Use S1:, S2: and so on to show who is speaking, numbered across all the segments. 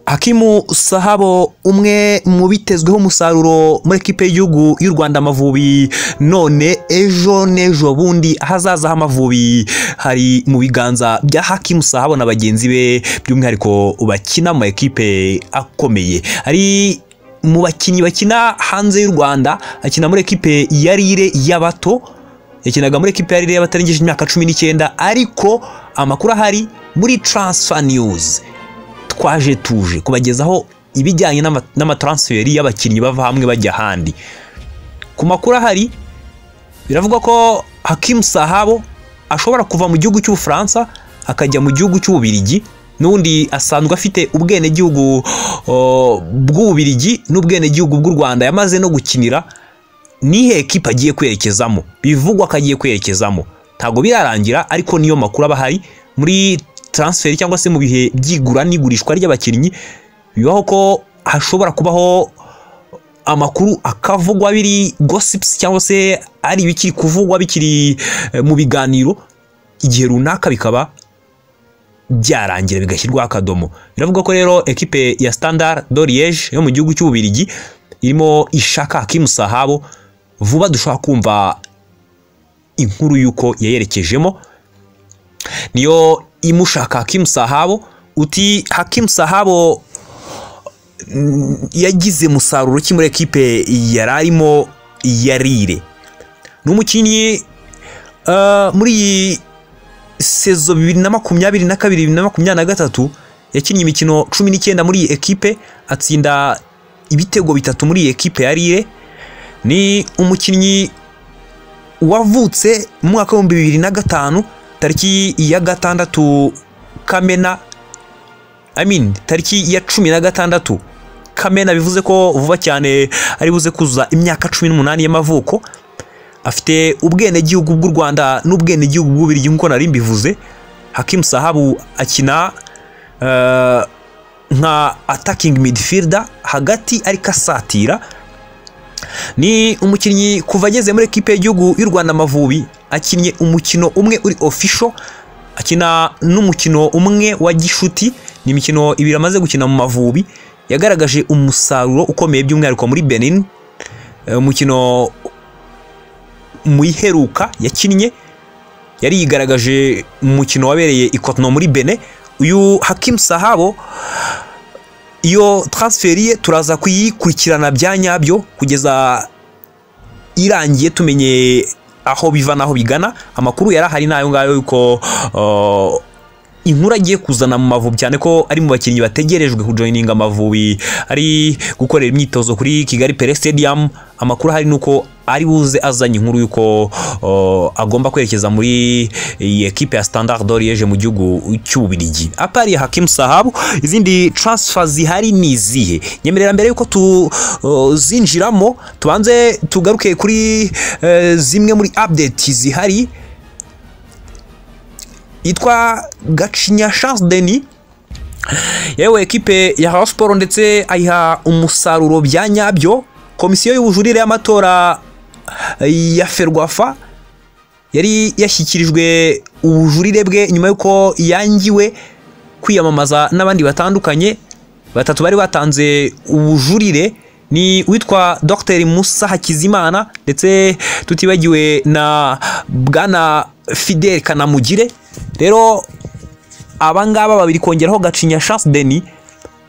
S1: hakimu sahabo umwe mu bitezweho umusaruro muri ekipe y'igihugu y'u rwanda amavubi none ejo n'ejo bundi ahazaza h'amavubi hari mu biganza bya hakimu sahabo na bagenzi be by'umwihariko bakina mu ekipe akomeye hari mu bakinnyi bakina hanze y'u rwanda akina muri ekipe ya rire y'abato yakinaga muri ekipe ya rire y'abatarengeje imyaka cumi n'icyenda ariko amakuru ahari muri taransifa niyuzi twaje tuje kubagezaho ibijyanye n'amataransiferi y'abakinnyi bava hamwe bajya ahandi ku makuru ahari biravugwa ko hakimu sahabo ashobora kuva mu gihugu cy'ubufaransa akajya mu gihugu cy'ububirigi n'ubundi asanzwe afite ubwenegihugu bw'ububirigi n'ubwenegihugu bw'u rwanda yamaze no gukinira n'ihe ekipa agiye kwerekezamo bivugwa ko agiye kwerekezamo ntabwo birarangira ariko niyo makuru aba ahari muri taransiferi cyangwa se mu bihe by'igura n'igurishwa ry'abakinnyi bibaho ko hashobora kubaho amakuru akavugwa biri gosipusi cyangwa se ari ibikiri kuvugwa bikiri mu biganiro igihe runaka bikaba byarangira bigashyirwaho akadomo biravuga ko rero ekipe ya standard doriyeje yo mu gihugu cy'ububirigi irimo ishaka hakimu sahabo vuba dushobora kumva inkuru y'uko yayerekejemo niyo imushaka hakimu sahabo uti hakimu sahabo yagize umusaruro ki muri ekipe yari arimo yarire ni umukinnyi muri iyi sezo bibiri na makumyabiri na kabiri bibiri na makumyabiri na gatatu yakinnye imikino cumi n'icyenda muri iyi ekipe atsinda ibitego bitatu muri iyi ekipe yarire ni umukinnyi wavutse mu mwaka w'ibihumbi bibiri na gatanu tariki ya gatandatu kamena amin tariki ya cumi na gatandatu kamena bivuze ko vuba cyane ari buze kuzuza imyaka cumi n'umunani y'amavuko afite ubwenegihugu bw'u rwanda n'ubwenegihugu bw'ububirigi nk'uko nari mbivuze hakimu sahabu akina nka atakingi midifirida hagati ariko asatira ni umukinnyi kuva ageze muri ekipe y'igihugu y'u rwanda amavubi akinnye umukino umwe uri ofisho akina n'umukino umwe wa gishuti ni imikino ibiri amaze gukina mu mavubi yagaragaje umusaruro ukomeye by'umwihariko muri benin umukino mu iheruka yakinnye yari yigaragaje mu mukino wabereye ikotono muri bene uyu hakimu sahabo iyo taransiferi ye turaza kuyikurikirana bya nyabyo kugeza irangiye tumenye aho biva n'aho bigana amakuru yari ahari n'ayo ngayo yuko inkuru agiye kuzana mu mavubi cyane ko ari mu bakinnyi bategerejwe kujoyininga amavubi ari gukorera imyitozo kuri kigali pere stadium amakuru ahari ni uko ari buze azanye inkuru y'uko agomba kwerekeza muri iyi ekipe ya standard doriyeje mu gihugu cy'ububirigi apariye hakimu sahabu izindi taransifa zihari ni izihe nyemerera mbere y'uko tuzinjiramo tubanze tugaruke kuri zimwe muri update zihari yitwa gacinya chance deni yewe ekipe ya hawa siporo ndetse ayiha umusaruro bya nyabyo komisiyo y'ubujurire y'amatora ya ferwafa yari yashyikirijwe ubujurire bwe nyuma y'uko yangiwe kwiyamamaza n'abandi batandukanye batatu bari batanze ubujurire ni uwitwa dr musa hakizimana ndetse tutibagiwe na bwana fidel kanamugire rero abangaba babiri kongeraho gacinya chance deni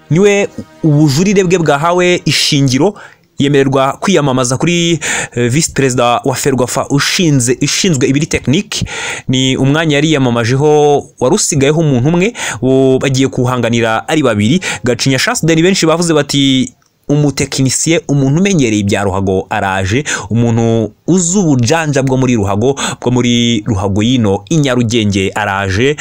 S1: niwe ubujurire bwe bwahawe ishingiro yemererwa kwiyamamaza kuri visi perezida wa ferwafa ushinzwe ishinzwe ibiri tekinike ni umwanya yari yiyamamajeho wari usigayeho umuntu umwe bagiye kuwuhanganira ari babiri gacinya chance deni benshi bavuze bati umutekinisiye umuntu umenyereye ibya ruhago araje umuntu uzi ubujanja bwo muri ruhago bwo muri ruhago y'ino inyarugenge araje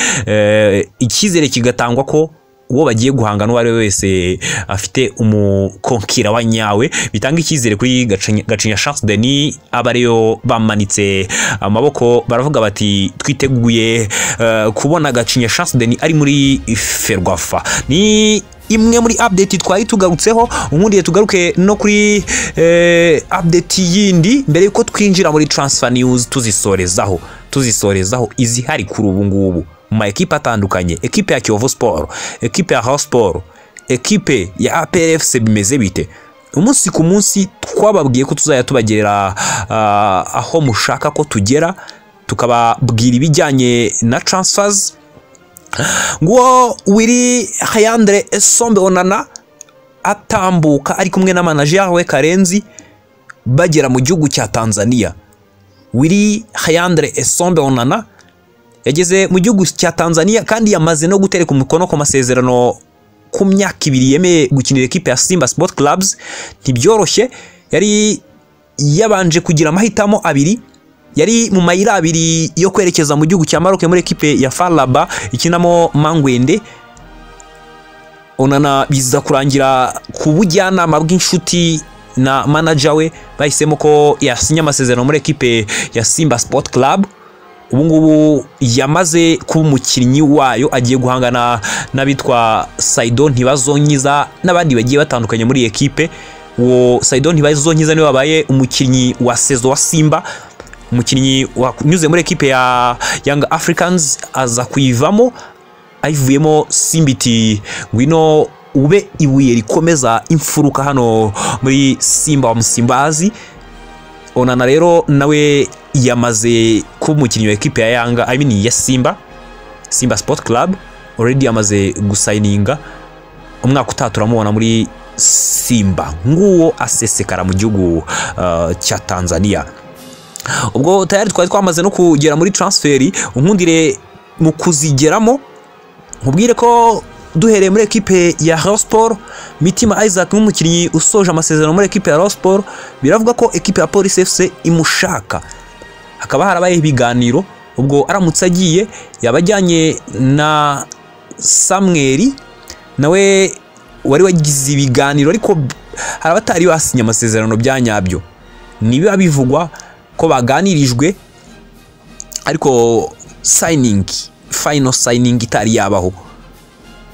S1: icyizere kigatangwa ko uwo bagiye guhangana uwo ari we wese afite umukonkira wa nyawe bitanga icyizere kuri gacinya chance deni aba ariyo bamanitse amaboko baravuga bati twiteguye kubona gacinya chance deni ari muri ferwafa ni imwe muri update twari tugarutseho ubundi tugaruke no kuri update yindi mbere y'uko twinjira muri taransifa niyuzi tuzisorezaho tuzisorezaho izihari kuri ubu ngubu mu ma ekipe atandukanye ekipe ya kiyovu siporo ekipe ya hawu siporo ekipe ya aperefusi bimeze bite umunsi ku munsi twababwiye ko tuzajya tubagerera ah, aho mushaka ko tugera tukababwira ibijyanye na taransifazi nguwo wiri hayandire esombe onana atambuka ari kumwe na manager we karenzi bagera mu gihugu cya tanzania wiri hayandire esombe onana yageze mu gihugu cya tanzania kandi yamaze no gutereka umukono ku masezerano ku myaka ibiri yemeye gukinira ekipe ya simba sport clubs ntibyoroshye yari yabanje kugira amahitamo abiri yari mu mayira abiri yo kwerekeza mu gihugu cya maroc muri ekipe ya faraba ikinamo mangwende onana biza kurangira ku bujyanama bw'inshuti na manager we bahisemo ko yasinya amasezerano muri ekipe ya simba sport club ubu ngubu yamaze kuba umukinnyi wayo agiye guhangana n'abitwa saido ntibazonyiza n'abandi bagiye batandukanye muri iyi ekipe uwo saido ntibazonyiza niwe wabaye umukinnyi wa sezo wa simba umukinnyi wanyuze muri ekipe ya yanga afurikanizi aza kuyivamo ayivuyemo simbiti ngwino ube ibuye rikomeza imfuruka hano muri simba wa musimbazi onana rero nawe yamaze kuba umukinnyi wa ekipe ya yanga I mean ya simba simba sport club already yamaze gusayininga umwaka utaha turamubona muri simba nguwo asesekara mu gihugu uh, cya tanzania ubwo tayari twari twamaze no kugera muri taransiferi unkundire mu kuzigeramo nkubwire ko duhereye muri ekipe ya Rayon Sport Mitima Isaac nk'umukinnyi usoje amasezerano muri ekipe ya Rayon Sport biravuga ko ekipe ya Police FC imushaka hakaba harabayeho ibiganiro ubwo aramutse agiye yaba ajyanye na Samweri nawe wari wagize ibiganiro ariko hari abatari basinya amasezerano bya nyabyo nibiba bivugwa ko baganirijwe ariko sayiningi fayino sayiningi itari yabaho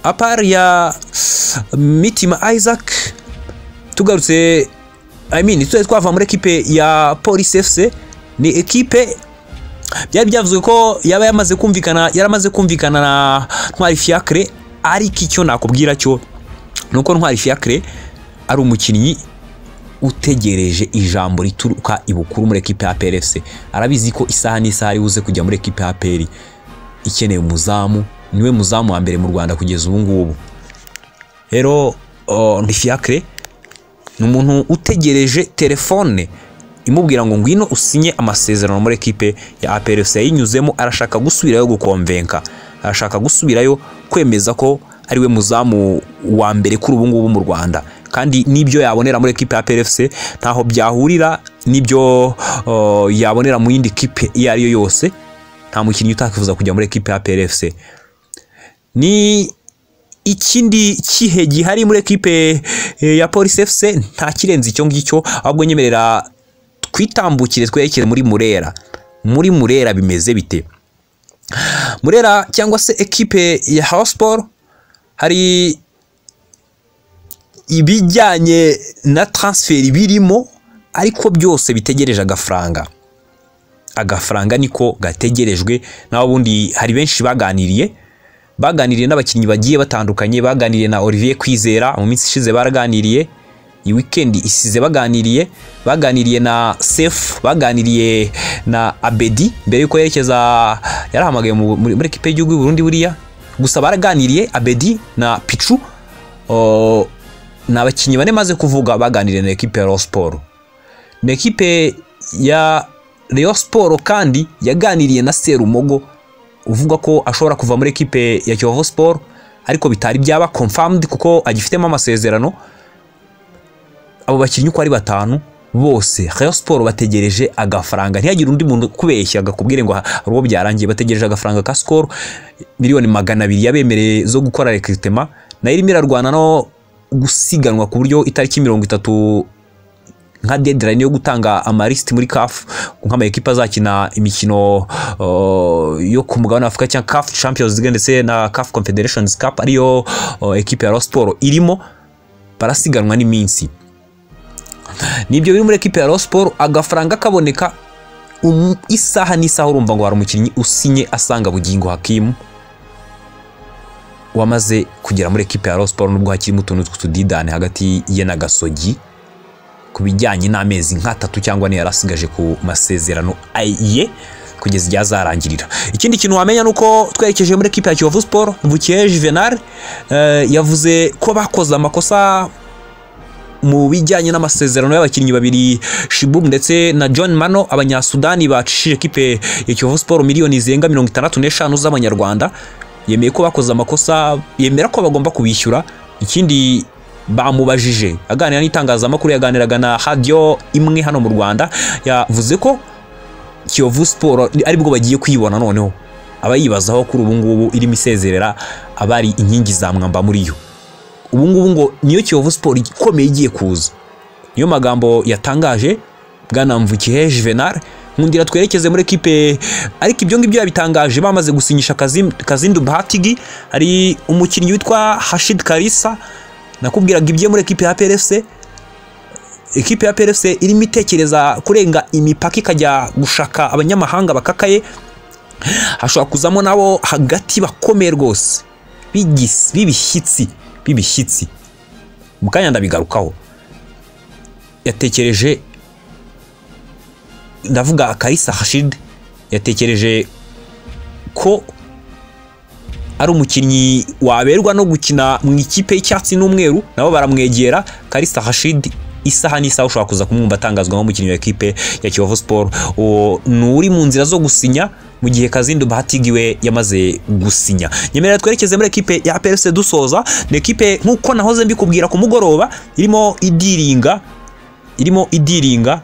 S1: apari ya mitima isaac tugarutse I mean, tuzi twava muri ekipe ya polisi fc ni ekipe byari byavuzwe ko yaba yamaze kumvikana yaramaze kumvikana na ntwari fiacre ariko icyo nakubwira cyo ni uko ntwari fiacre ari umukinnyi utegereje ijambo rituruka ibukuru muri ekipe ya PRFC arabizi ko isaha n'isaha ari buze kujya muri ekipe ya PRI ikeneye umuzamu niwe muzamu wa mbere mu Rwanda kugeza ubu ngubu rero oh, Ntifiakre ni umuntu utegereje telefone imubwira ngo ngwino usinye amasezerano muri ekipe ya APRFC yayinyuzemo arashaka gusubirayo gukomvenka arashaka gusubirayo kwemeza ko ari we muzamu wa mbere kuri ubu ngubu mu Rwanda kandi n'ibyo yabonera muri ekipe ya PRFC ntaho byahurira n'ibyo oh, yabonera mu yindi kipe iyo ari yo yose nta mukinnyi utakifuza kujya muri ekipe ya PRFC ni ikindi kihe gihari muri ekipe eh, ya Police FC nta kirenze icyo ngicyo ahubwo nyemerera twitambukire twerekere muri Murera muri Murera bimeze bite Murera cyangwa se ekipe ya Hawsport hari ibijyanye na taransiferi birimo ariko byose bitegereje agafaranga agafaranga niko gategerejwe naho ubundi hari benshi baganiriye baganiriye n'abakinnyi bagiye batandukanye baganiriye na Olivier Kwizera mu minsi ishize baraganiriye iyi wikendi isize baganiriye baganiriye na sefu baganiriye na abedi mbere y'uko yerekeza yarahamagaye mu- muri muri ekipe y'igihugu y'u Burundi buriya gusa baraganiriye abedi na picu oh, ni abakinnyi bane maze kuvuga baganiriye na ekipe ya Rayon Sport ni ekipe ya Rayon Sport kandi yaganiriye na Serumogo uvuga ko ashobora kuva muri ekipe ya Kiyovu Sport ariko bitari byaba confirmed kuko agifitemo amasezerano abo bakinnyi uko ari batanu bose Rayon Sport bategereje agafaranga ntihagire undi muntu kubeshya agakubwire ngo hari uwo byarangiye bategereje agafaranga ka Skol miliyoni magana abiri yabemereye zo gukora recruitment nayo irimo irarwana no gusiganwa ku buryo itariki mirongo itatu nka deadline yo gutanga amalisiti muri CAF nka amakipe azakina imikino uh, yo ku mugabane wa Afurika cyangwa CAF Champions League ndetse na CAF Confederations Cup ariyo uh, ekipe ya Rayon Sport irimo barasiganwa n'iminsi nibyo biri muri ekipe ya Rayon Sport agafaranga kaboneka um, isaha n'isaha urumva ngo hari umukinnyi usinye asanga bugingo hakimu wamaze kugera muri ekipe ya siporo nubwo hakirimo utuntu tw'utudidane hagati ye na gasogi ku bijyanye n'amezi nk'atatu cyangwa niyo yari asigaje ku masezerano ye kugeza igihe azarangirira ikindi kintu wamenya ni uko twerekeje muri ekipe ya kiyovu siporo bukeje juvenal eh, yavuze ko bakoze amakosa mu bijyanye n'amasezerano y'abakinnyi babiri Shibum ndetse na John Mano abanyasudani bacishije ekipe ya Kiyovu Sport miliyoni zirenga mirongo itandatu n'eshanu z'amanyarwanda yemeye ko bakoze amakosa yemera ko bagomba kubishyura ikindi bamubajije aganira n'itangazamakuru yaganiraga na radio imwe hano mu Rwanda yavuze ko Kiyovu Sport aribwo bagiye kwibona noneho abayibazaho kuri ubu ngubu irimo isezerera abari inkingi za mwamba muri yo ubu ngubu ngo niyo kiyovu siporo ikomeye igiye kuza niyo magambo yatangaje bwana mvukihe juvenal nkundira twerekeze muri ekipe ariko ibyo ngibyo yabitangaje bamaze gusinyisha Kazim- kazindu batigi hari umukinnyi witwa hashid karisa nakubwiraga ibye muri ekipe ya plfc ekipe ya plfc irimo itekereza kurenga imipaka ikajya gushaka abanyamahanga bakakaye hashobora kuzamo nabo hagati bakomeye rwose bigis- b'ibishyitsi b'ibishyitsi mu kanya ndabigarukaho yatekereje ndavuga karisa hashid yatekereje ko ari umukinnyi waberwa no gukina mu ikipe y'icyatsi n'umweru nabo baramwegera karisa hashid isaha n'isaha ushobora kuza kumwumva atangazwa nk'umukinnyi wa ekipe ya kiyovu siporo uwo ni uri mu nzira zo gusinya mu gihe kazindu bahatigiwe yamaze gusinya nyemerera twerekeze muri ekipe ya plc dusoza ni ekipe nk'uko nahoze mbikubwira ku mugoroba irimo idiringa irimo idiringa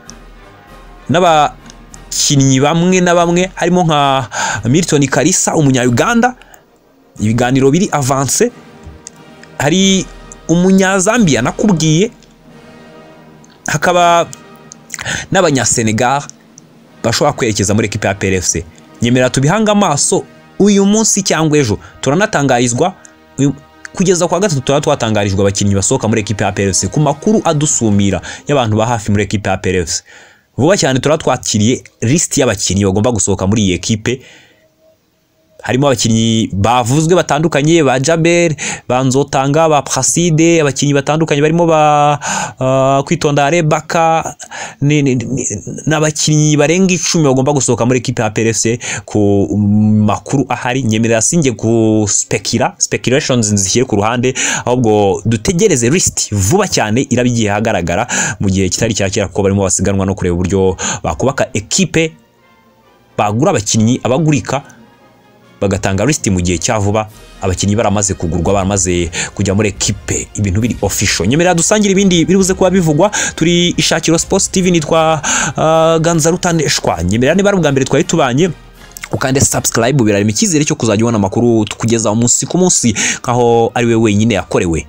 S1: n'abakinnyi bamwe na bamwe harimo nka milton karisa umunya-uganda ibiganiro biri avanse hari umunyazambiya nakubwiye hakaba n'abanyasenegal bashobora kwerekeza muri ekipa ya plfc nyemera tubihange amaso uyu munsi cyangwa ejo turanatangarizwa uyu- kugeza kwa gatatu turaba twatangarijwe abakinnyi basohoka muri ekipa ya plfc ku makuru adusumira y'abantu ba hafi muri ekipa ya plfc vuba cyane turaba twakiriye lisiti y'abakinnyi bagomba gusohoka muri iyi ekipe harimo abakinnyi bavuzwe batandukanye ba Jaber ba Nzotanga ba Praside abakinnyi batandukanye barimo ba uh, kwitonda Rebaka ni- ni- ni- n'abakinnyi barenga icumi bagomba gusohoka muri ekipe ya PLFC ku makuru ahari nyemerera sinjye guspekira speculations nzishyire ku ruhande ahubwo dutegereze list vuba cyane iraba igiye ahagaragara mu gihe kitari cya kera kuko barimo basiganwa no kureba uburyo bakubaka ekipe bagura abakinnyi abagurika bagatanga lisiti mu gihe cya vuba abakinnyi baramaze kugurwa baramaze kujya muri ekipe ibintu biri ofisho nyemerera dusangire ibindi biri buze kuba bivugwa turi ishakiro sports tv nitwa uh, ganzarutandeshwa nyemerera niba ari ubwa mbere twari tubanye ukande subscribe birarema icyizere cyo kuzajya ubona amakuru kugeza umunsi ku munsi nkaho ari we wenyine yakorewe